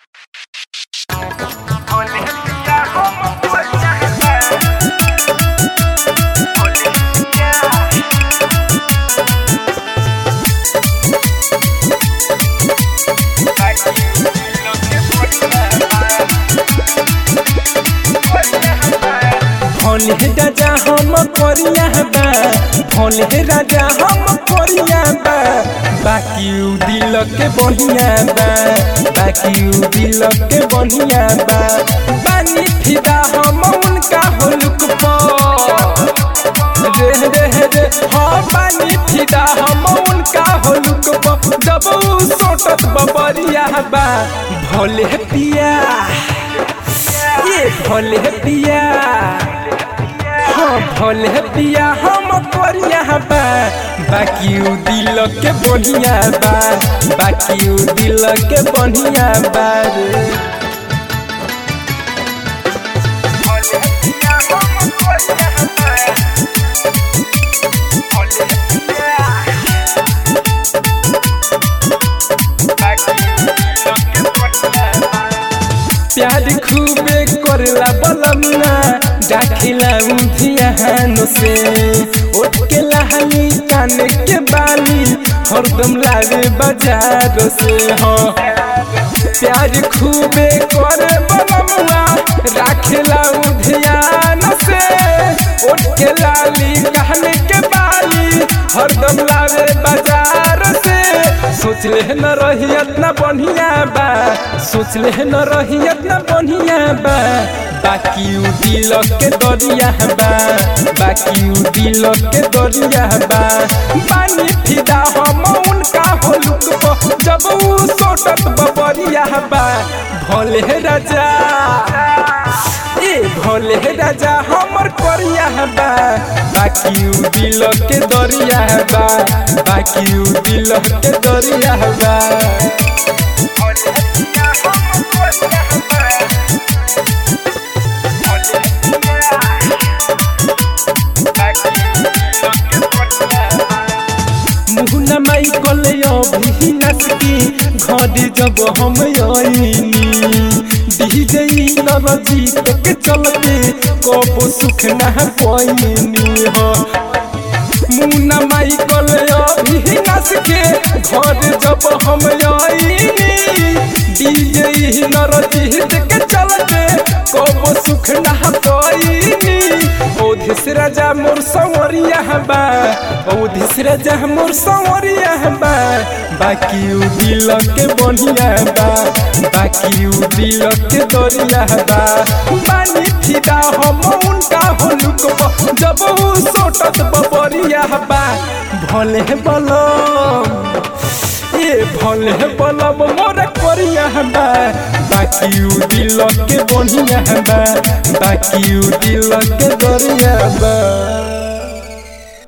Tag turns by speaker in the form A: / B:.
A: भोले राजा हम कोरिया बा भोले राजा हम कोरिया बा बाकी उ दिल के बढ़िया बा बाकी उ दिल के बढ़िया बा बानी फिदा हम उनका होलुक रे रे रे हाँ बानी फिदा हम उनका होलुक जब उ सोटत बबरिया बा भोले पिया ये भोले पिया हाँ भोले पिया हम कोरिया बा बाकी उ दिल के बढ़िया बा बाकी उ दिल के बढ़िया बा रे प्यार खूबे करला बलमना डाखिला धियान से उठ के लहनी कान के बाली हरदम लागे बाजार से हाँ प्यार खूबे करे बलमना राखिला धियान से उठ के लाली कान के बाली हरदम लागे बाजार से सोच ले न रही इतना बढ़िया बा सोच ले न रही इतना बढ़िया बा बाकी उ दिल के दरिया बा बाकी उ दिल के दरिया बा पानी फिदा हम उनका होलुक जब उ सोटत बबरिया बा भोले राजा ए भोले राजा हमर कोरिया बा बाकी उ दिल के दरिया बा बाकी उ दिल के दरिया बा मुहना माई कले अभी नसकी घर जब हम आईनी डीजे नरजीत के चलते कब सुख ना पाईनी हो मुन्ना माई कले अभी नस के घर जब हम आईनी डीजे नरजीत के चलते कब सुख ना पाईनी ओधिस राजा मोर संवरिया बा ओधिस राजा मोर संवरिया बा बाकी उ दिल के बढ़िया बा बाकी उ दिल के दरिया बा बानी फिदा हम उनका होलुक जब उ सोटत बबरिया बा भोले बलम ए भोले बलम मोर कोरिया बा बाकी उ दिल के बढ़िया बा बाकी उ दिल के दरिया बा